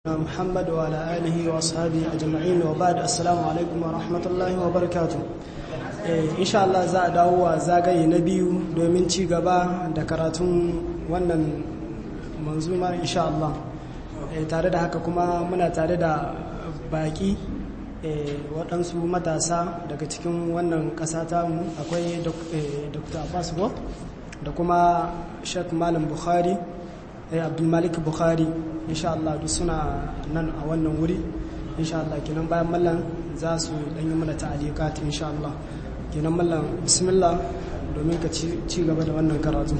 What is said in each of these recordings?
محمد وعلى آله وأصحابه أجمعين وبعد السلام عليكم ورحمة الله وبركاته إن شاء الله za a dawo wa zagaye na biyu domin ci gaba da karatun wannan manzuma insha Allah tare da haka kuma muna tare da baki waɗansu matasa daga cikin wannan ƙasa tamu akwai dr abbas go da kuma sheikh malam bukhari abdulmalik bukhari insha Allah duk suna nan a wannan wuri insha Allah kenan bayan mallan za su dan yi mana ta'alikat insha Allah kenan mallan bismillah domin ka ci gaba da wannan karatu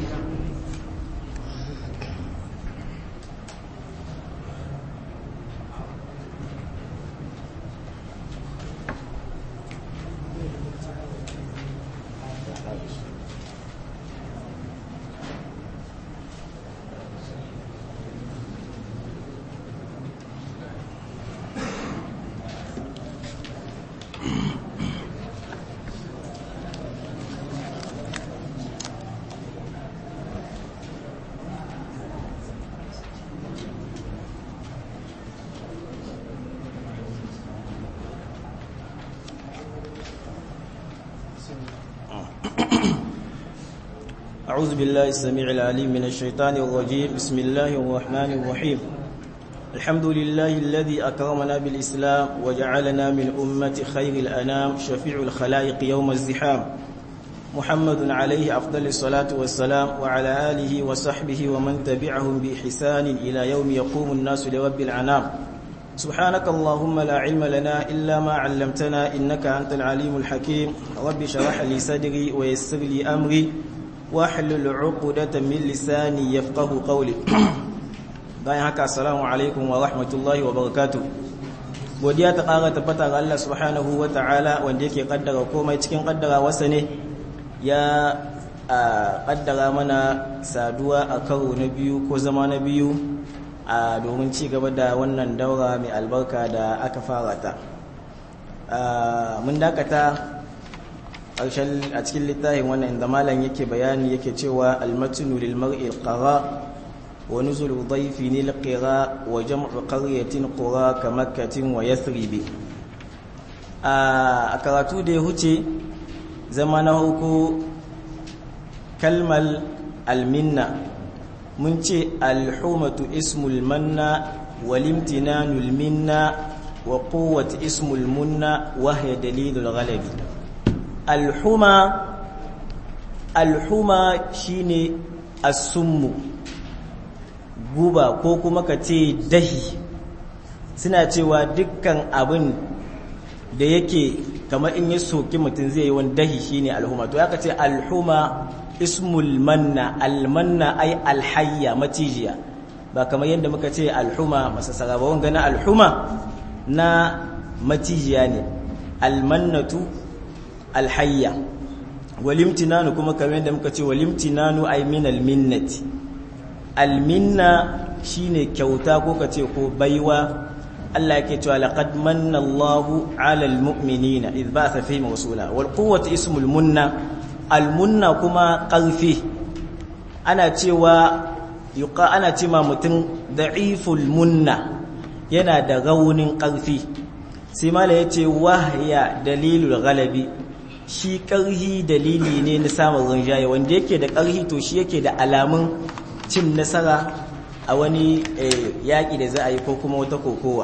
أعوذ بالله السميع العليم من الشيطان الرجيم بسم الله الرحمن الرحيم الحمد لله الذي أكرمنا بالإسلام وجعلنا من أمة خير الأنام شفيع الخلائق يوم الزحام محمد عليه أفضل الصلاة والسلام وعلى آله وصحبه ومن تبعهم بإحسان إلى يوم يقوم الناس لرب العنام سبحانك اللهم لا علم لنا إلا ما علمتنا إنك أنت العليم الحكيم رب شرح لي صدري ويسر لي أمري wahlul uqdatan min lisani yafqahu qawli bayan haka assalamu alaikum wa rahmatullahi wa barakatuh godiya ta ƙara tabbata ga Allah subhanahu wa ta'ala wanda yake kaddara komai cikin kaddara wasa ne ya kaddara mana saduwa a karo na biyu ko zama na biyu a domin ci gaba da wannan daura mai albarka da aka fara ta mun dakata ƙarshen a cikin littafin wannan inda malam yake bayani yake cewa almatinu lil mar'i qara wa nuzulu dhayfi lil qira wa jam'u qaryatin qura ka makkatin wa yathrib a karatu da ya huce zama na huku kalmal alminna mun ce alhumatu ismul manna wal imtinanul minna wa quwwat ismul munna wa hiya dalilul ghalabi alhuma alhuma shine asummu guba ko kuma ka ce dahi suna cewa dukkan abin da yake kamar in ya soki mutum zai yi wani dahi shine alhuma to ka ce alhuma ismul manna almanna ai alhayya macijiya ba kamar yadda muka ce alhuma masasara ba wanga na alhuma na macijiya ne almannatu alhayya walimtinanu kuma kamar yadda muka ce walimtinanu ay min alminnati alminna shine kyauta ko kace ko baiwa Allah yake cewa laqad manna Allahu 'ala almu'minina idh ba'atha fihim rasula wal quwwatu ismul munna almunna kuma qarfi ana cewa yuqa ana cewa mutum da'iful munna yana da raunin qarfi sai mala yace wahya dalilul ghalabi shi ƙarhi dalili ne na samun rinjaye wanda yake da ƙarhi to shi yake da alamun cin nasara a wani yaƙi da za a yi ko kuma wata kokowa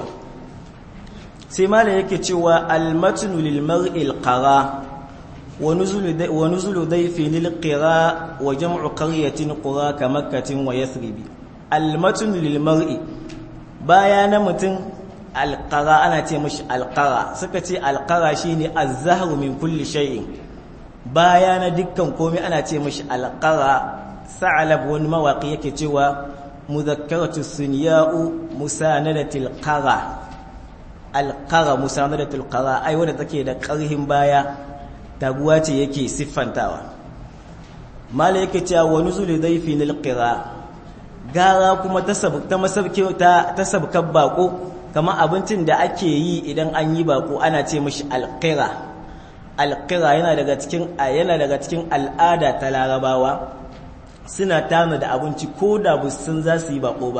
sai mala yake cewa almatnu lil mar'il qara wa nuzulu dayfi lil qira wa jam'u qaryatin qura ka makkatin wa yathribi almatnu lil mar'i baya na mutum alƙara ana ce mashi alƙara suka ce alƙara shi ne azzaharu min kulli shay'in baya na dukkan komai ana ce mashi alƙara sa'alab wani mawaƙi yake cewa muzakkaratu sunya'u musanadatil qara alqara musanadatil qara ai wanda take da ƙarhin baya taguwa ce yake siffantawa mala yake cewa wa nuzul dhayfi lil qira gara kuma ta ta masabki ta ta sabkar bako kamar abincin da ake yi idan an yi bako ana ce mashi alƙira alƙira yana daga cikin yana daga cikin al'ada ta larabawa suna tana da abinci ko da sun za su yi bako ba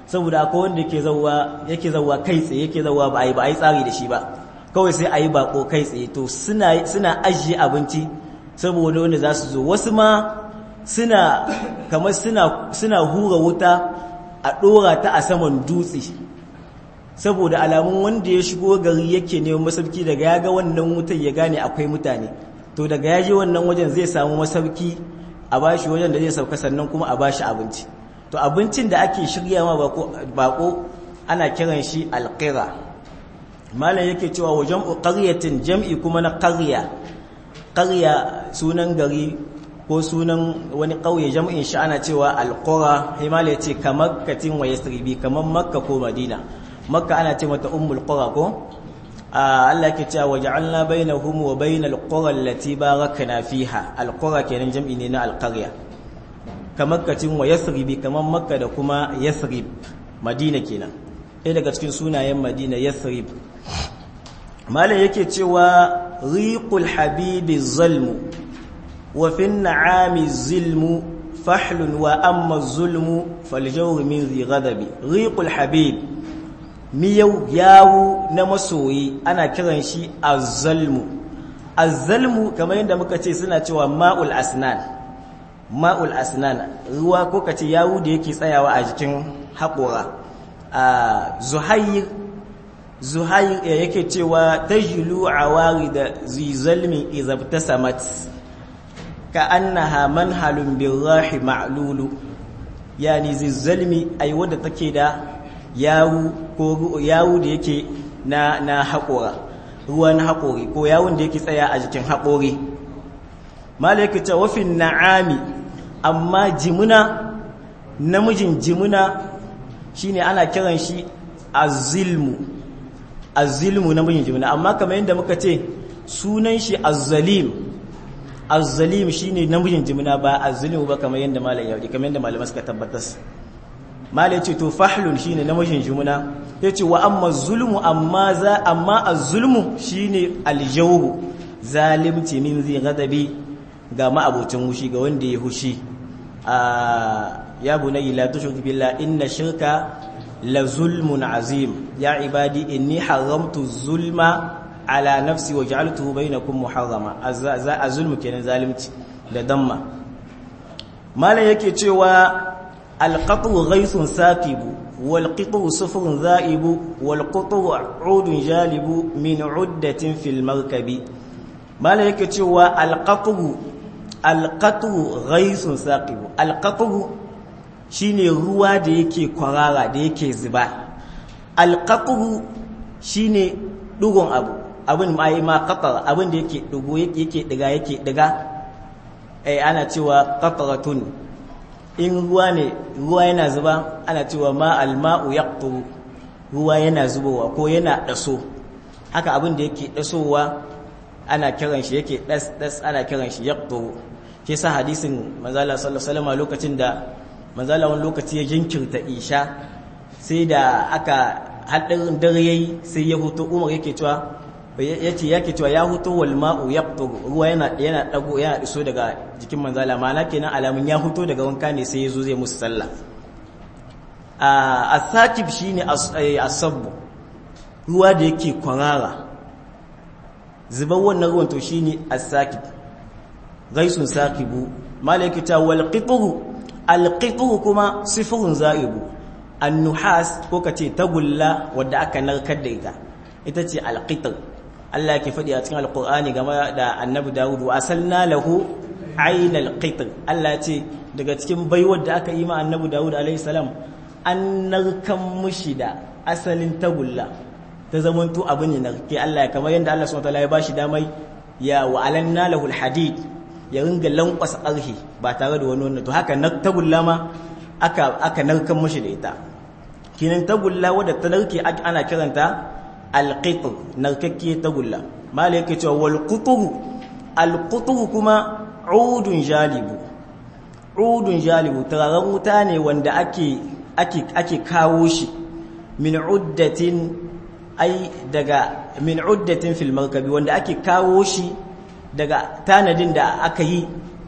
saboda akwai wanda yake zawwa yake zawwa kai tsaye yake zawwa ba ai ba ai tsari da shi ba kawai sai ayi bako kai tsaye to suna suna ajiye abinci saboda wanda za su zo wasu ma suna kamar suna suna hura wuta a dora ta a saman dutse saboda alamun wanda ya shigo gari yake neman masauki daga ya ga wannan wutar ya gane akwai mutane to daga ya je wannan wajen zai samu masauki a bashi wajen da zai sauka sannan kuma a bashi abinci to abincin da ake shirya ma bako ana kiran shi alqira malam yake cewa wa jam'u qaryatin jam'i kuma na qarya qarya sunan gari ko sunan wani kauye jam'in shi ana cewa alqura himala yace kamar katin wa yasribi kamar makka ko madina makka ana ce mata ummul qura ko Allah yake cewa waja'alna bainahum wa bainal qura allati barakna fiha alqura kenan jam'i ne na alqarya kamar katin wa yasribi kamar makka da kuma yasrib madina kenan ɗaya daga cikin sunayen madina yasrib malam yake cewa riqul habibi zalmu wa fi na'ami zilmu fahlun wa amma zulmu faljawr min zi ghadabi riqul habib miyau yawu na masoyi ana kiran shi azzalmu azzalmu kamar yadda muka ce suna cewa ma'ul asnan ma'ul asnan ruwa ko kace yawu da yake tsayawa a jikin haƙora zuhair zuhair yake cewa tajlu awarida zizalmi idza ibtasamat ka annaha manhalun birahi ma'lulu yani zizalmi ai wanda take da yawu ko yawu da yake na na haƙora ruwa na haƙori ko yawun da yake tsaya a jikin haƙori malaka ta wafin na'ami amma jimuna namijin jimuna shine ana kiran shi azilmu azilmu namijin jimuna amma kamar yadda muka ce sunan shi azzalim azzalim shine namijin jimuna ba azzilmu ba kamar yadda malam ya kamar yadda malamai suka tabbatar malai ce to fahlun shine namijin jimuna yace wa amma zulmu amma za amma az-zulmu shine al-jawru zalimci min zai gadabi ga ma'abocin hushi ga wanda ya hushi ya bunayya la tushrik billah inna shirka la zulmun azim ya ibadi inni haramtu zulma ala nafsi wa ja'altuhu bainakum muharrama az-zulmu kenan zalimci da damma malan yake cewa al-qatru ghaythun saqibu wal qitru sufrun za'ibu wal qatru 'udun jalibu min 'uddatin fil markabi malan yake cewa al-qatru alƙatu ghaisun saqibu alƙatu shine ruwa da yake kwarara da yake zuba alƙatu shine dugun abu abin mai ma qatar abin da yake dugo yake diga yake diga eh ana cewa qataratun in ruwa ne ruwa yana zuba ana cewa ma alma'u yaqtu ruwa yana zubowa ko yana daso haka abin da yake dasowa ana kiran shi yake das das ana kiran shi yaqtu ke sa hadisin manzala sallallahu alaihi wasallam lokacin da manzala wani lokaci ya jinkirta isha sai da aka haɗin dare yayi sai ya huto umar yake cewa yace yake cewa ya huto wal ma'u yaqtu ruwa yana yana dago yana iso daga jikin manzala ma'ana kenan alamun ya huto daga wanka ne sai yazo zai musu sallah a asakib shine asabbu ruwa da yake kwarara zubar wannan ruwan to shine asakib gaisun saqibu malaikata wal qitru al qitru kuma sifrun zaibu an nuhas ko kace tagulla wadda aka narkar da ita ita ce al qitr Allah yake faɗi a cikin alqur'ani game da annabi Dawud wa asalna lahu aynal qitr Allah ce daga cikin baiwar da aka yi ma annabi Dawud alaihi salam an narkan mushi da asalin tagulla ta zamanto abu ne narke Allah kamar yadda Allah subhanahu wa ta'ala ya bashi damai ya wa alanna lahu al hadid ya ringa lankwasa arhi ba tare da wani wannan to haka na tagulla ma aka aka narkan mashi da ita kinan tagulla wadda ta narke ana kiranta alqitr narkakke tagulla mala yake cewa wal qutru al qutru kuma udun jalibu udun jalibu tararan wuta ne wanda ake ake ake kawo shi min uddatin ai daga min uddatin fil markabi wanda ake kawo shi daga tanadin da aka yi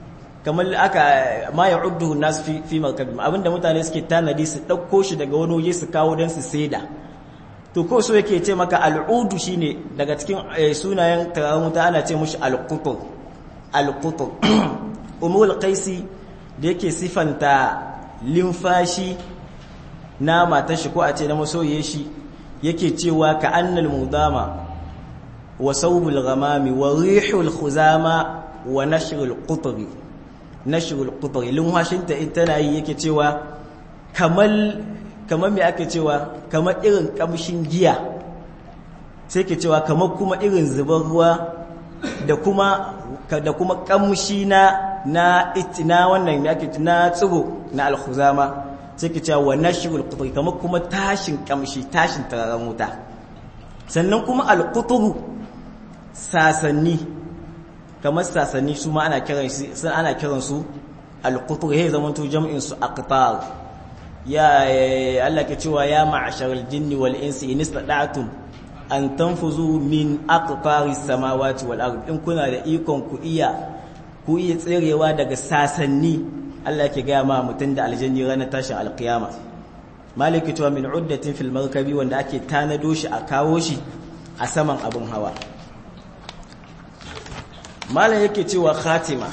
kamar aka ma ya'uddu nas fi fi markabim abinda mutane suke tanadi su dauko shi daga wani waje su kawo dan su saida to ko so yake ce maka al'udu shine daga cikin sunayen turaren wuta ana ce mushi al-qutur al-qutur umul qaisi da yake sifanta limfashi na matar shi ko a ce na masoye shi yake cewa ka annal mudama wa saubul ghamami wa rihul khuzama wa nashrul qutri nashrul qutri limfashin ta in tana yi yake cewa kamal kamar me ake cewa kamar irin kamshin giya sai ke cewa kamar kuma irin zubar ruwa da kuma da kuma kamshi na na itina wannan me ake na tsiro na alkhuzama sai ke cewa wa nashrul qutri kamar kuma tashin kamshi tashin tararen wuta sannan kuma alqutru sasanni kamar sasanni su ma ana kiran su ana kiran su alqutru he zaman to jam'in su aqtar ya Allah ke cewa ya ma'asharal jinni wal insi in istata'tum an tanfuzu min aqtaris samawati wal ard in kuna da ikon ku iya ku iya tserewa daga sasanni Allah ke ga ma mutun da aljanni ranar tashin alqiyama maliki cewa min uddatin fil markabi wanda ake tanado shi a kawo shi a saman abun hawa malam yake cewa khatima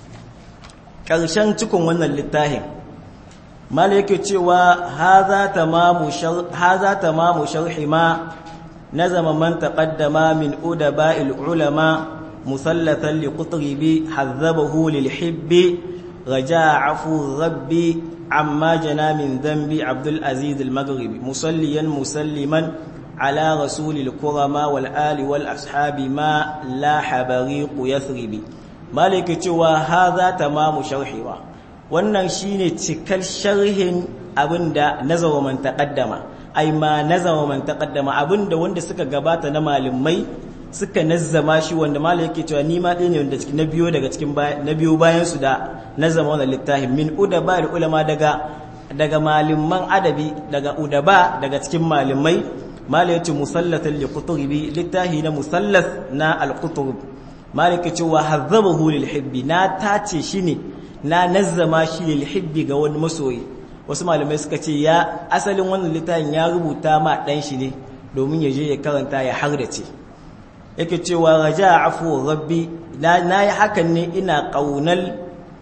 ƙarshen cikin wannan littafin mala yake cewa haza tamamu haza tamamu sharhi ma nazama man taqaddama min udaba'il ulama musallatan li qutribi hazzabahu lil hibbi raja'a afu rabbi amma jana min dhanbi abdul aziz al maghribi musalliyan musalliman ala rasulil kurama wal ali wal ashabi ma la habariqu yathribi mala yake cewa haza tamamu sharhi wa wannan shine cikar sharhin abinda nazawa man taqaddama ai ma nazawa man taqaddama abinda wanda suka gabata na malamai suka nazzama shi wanda malai yake cewa ni ma ɗaya ne wanda na biyo daga cikin na biyo bayan su da nazama wannan littafin min udaba da ulama daga daga malaman adabi daga udaba daga cikin malamai malai yace musallatan li qutubi littahi na musallas na al-qutub malai yake cewa hazzabahu lil hibbi na tace shi ne na nazzama shi lil hibbi ga wani masoyi wasu malamai suka ce ya asalin wannan littafin ya rubuta ma dan shi ne domin ya je ya karanta ya hardace yake cewa raja afu rabbi na yi hakan ne ina kaunal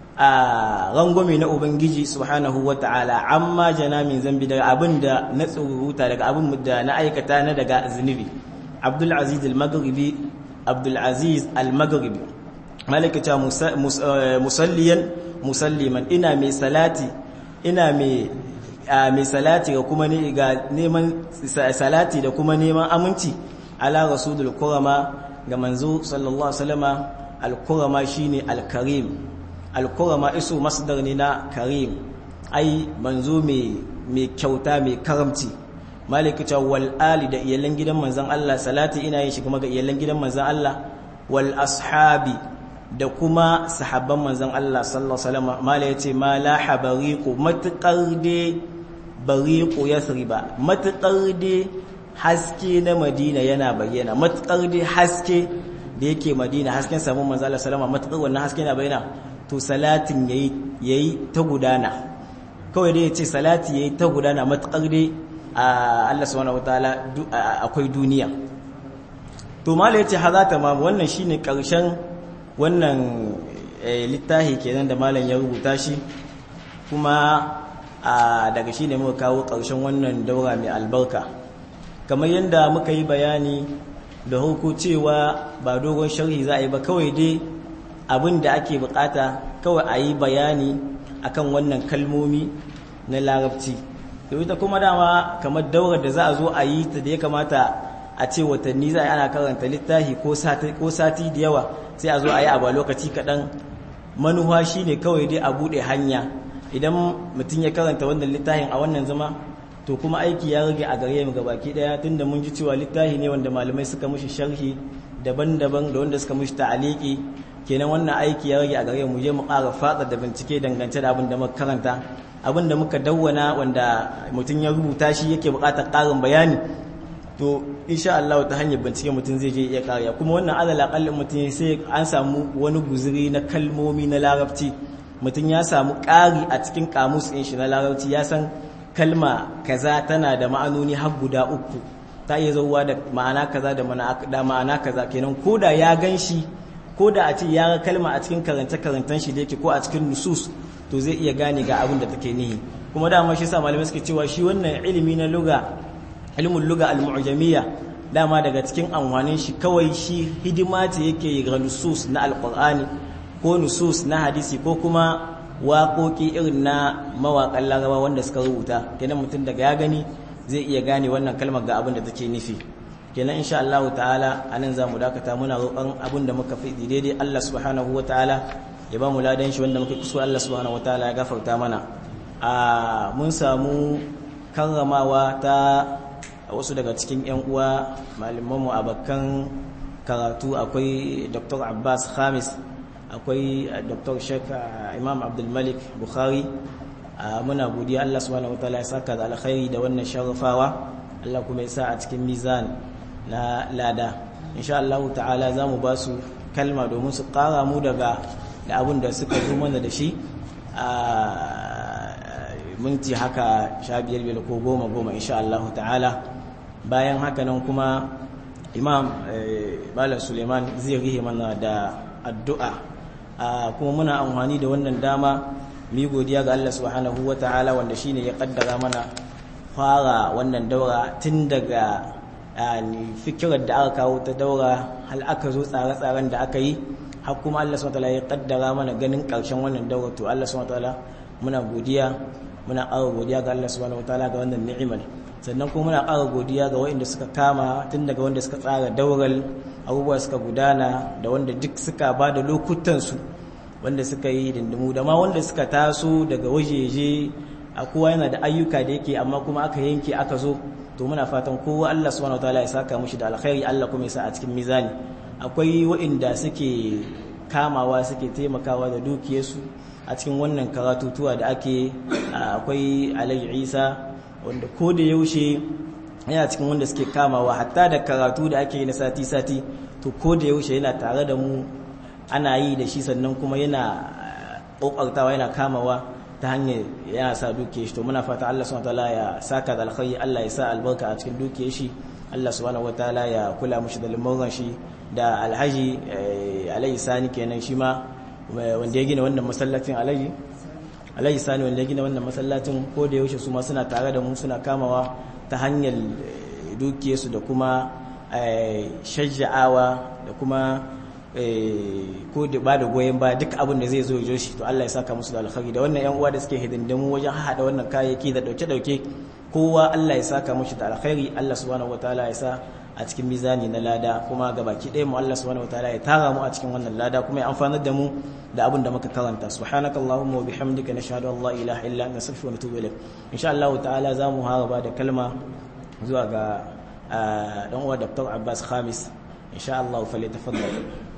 a rangwame na ubangiji subhanahu wata'ala amma jana min zambi daga abin da na tsururuta daga abin da na aikata na daga zunubi abdul aziz al-maghribi abdul aziz al-maghribi malaka musalliyan musalliman ina mai salati ina mai mai salati ga kuma ne ga neman salati da kuma neman aminci ala rasulul kurama ga manzo sallallahu alaihi wasallama al-kurama shine al-karim al-kurama isu masdar ne na karim ai manzo mai mai kyauta mai karamci malaka ta wal ali da iyalan gidan manzon Allah salati ina yin shi kuma ga iyalan gidan manzon Allah wal ashabi da kuma sahabban manzon Allah sallallahu alaihi wasallam mala yace ma la habariqu matqar de bariqu yasriba matqar de haske na Madina yana bayyana matqar de haske da yake Madina hasken samun manzon Allah sallallahu alaihi wasallam matqar wannan haske na bayyana to salatin yayi yayi ta gudana kawai dai yace salati yayi ta gudana matqar de Allah subhanahu wataala akwai duniya to mala yace hazata ma wannan shine karshen wannan littafi kenan da malam ya rubuta shi kuma daga shi ne muka kawo ƙarshen wannan daura mai albarka kamar yadda muka yi bayani da hauko cewa ba dogon sharhi za a yi ba kawai dai abin da ake bukata kawai a yi bayani akan wannan kalmomi na larabci da ita kuma dama kamar daurar da za a zo a yi ta da ya kamata a ce watanni za a yi ana karanta littafi ko sati da yawa sai a zo a yi abu a lokaci kaɗan manuwa shi ne kawai dai a buɗe hanya idan mutum ya karanta wannan littafin a wannan zama to kuma aiki ya rage a gare mu gabaki ɗaya tunda mun ji cewa littafi ne wanda malamai suka mushi sharhi daban-daban da wanda suka mushi ta'aliki kenan wannan aiki ya rage a gare mu je mu ƙara fatsa da bincike dangance da abin da muka karanta abin da muka dawwana wanda mutum ya rubuta shi yake buƙatar ƙarin bayani to insha Allah ta hanyar bincike mutum zai je iya kariya kuma wannan alal aqallin mutum sai an samu wani guzuri na kalmomi na larabci mutum ya samu ƙari a cikin kamus ɗin shi na larabci ya san kalma kaza tana da ma'anoni har guda uku ta iya zauwa da ma'ana kaza da ma'ana kaza kenan ko da ya gan shi ko da a ce ya ga kalma a cikin karance-karancen shi da yake ko a cikin nusus to zai iya gane ga abin da take nihi kuma dama shi sa malamai suke cewa shi wannan ilimi na luga ilimin luga al-mu'jamiyya dama daga cikin amfanin shi kawai shi hidima ce yake ga nusus na alqur'ani ko nusus na hadisi ko kuma waƙoƙi irin na mawaƙan laraba wanda suka rubuta kenan mutum daga ya gani zai iya gane wannan kalmar ga abin da take nufi kenan insha Allah ta'ala anan zamu dakata muna roƙon abin da muka fi daidai Allah subhanahu wataala ya ba mu ladan shi wanda muka kuso Allah subhanahu wataala ya gafarta mana a mun samu karramawa ta wasu daga cikin yan uwa malamanmu abakan karatu akwai Dr. Abbas Khamis akwai Dr. Sheikh Imam Abdul Malik Bukhari muna godiya Allah subhanahu wataala ya saka da alkhairi da wannan sharafawa Allah kuma ya sa a cikin mizan na lada insha Allah ta'ala za mu ba su kalma domin su kara mu daga da abin da suka zo mana da shi a minti haka sha biyar biyar ko goma goma insha Allah ta'ala bayan haka nan kuma imam bala suleiman zai rihe mana da addu'a kuma muna amfani da wannan dama mi godiya ga Allah subhanahu wa ta'ala wanda shine ya kaddara mana fara wannan daura tun daga fikirar da aka kawo ta daura hal aka zo tsare-tsaren da aka yi har kuma Allah subhanahu wa ta'ala ya kaddara mana ganin karshen wannan daura to Allah subhanahu wa ta'ala muna godiya muna ƙara godiya ga Allah subhanahu wa ta'ala ga wannan ni'imar sannan kuma muna ƙara godiya ga waɗanda suka kama tun daga wanda suka tsara daural abubuwa suka gudana da wanda duk suka ba da lokutansu wanda suka yi dindimu da ma wanda suka taso daga wajeje a kowa yana da ayyuka da yake amma kuma aka yanke aka zo to muna fatan kowa Allah subhanahu wataala ya saka mushi da alkhairi Allah kuma ya sa a cikin mizani akwai waɗanda suke kamawa suke taimakawa da dukiyarsu a cikin wannan karatutuwa da ake akwai Alhaji Isa wanda ko da yaushe yana cikin wanda suke kamawa hatta da karatu da ake yi na sati-sati to ko da yaushe yana tare da mu ana yi da shi sannan kuma yana ƙoƙartawa yana kamawa ta hanyar yana sa duke shi to muna fata Allah subhanahu wataala ya saka da alkhairi Allah ya sa albarka a cikin duke shi Allah subhanahu wataala ya kula mushi da limuran shi da alhaji alhaji sani kenan shi ma wanda ya gina wannan masallacin alhaji alhaji sani wanda ya gina wannan masallacin ko da yaushe su ma suna tare da mu suna kamawa ta hanyar dukiyarsu da kuma shajja'awa da kuma ko da ba da goyon ba duk abin da zai zo ya shi to Allah ya saka musu da alkhairi da wannan yan uwa da suke hidindimu wajen haɗa wannan kayayyaki da dauke-dauke kowa Allah ya saka mushi da alkhairi Allah subhanahu wataala ya sa a cikin mizani na lada kuma ga baki ɗaya mu Allah subhanahu wataala ya tara mu a cikin wannan lada kuma ya amfanar da mu da abin da muka karanta subhanakallahumma wa bihamdika nashhadu an la ilaha illa anta astaghfiruka wa atubu ilaik insha Allah ta'ala za mu haraba da kalma zuwa ga dan uwa Dr. Abbas Khamis insha Allah fa li tafaddal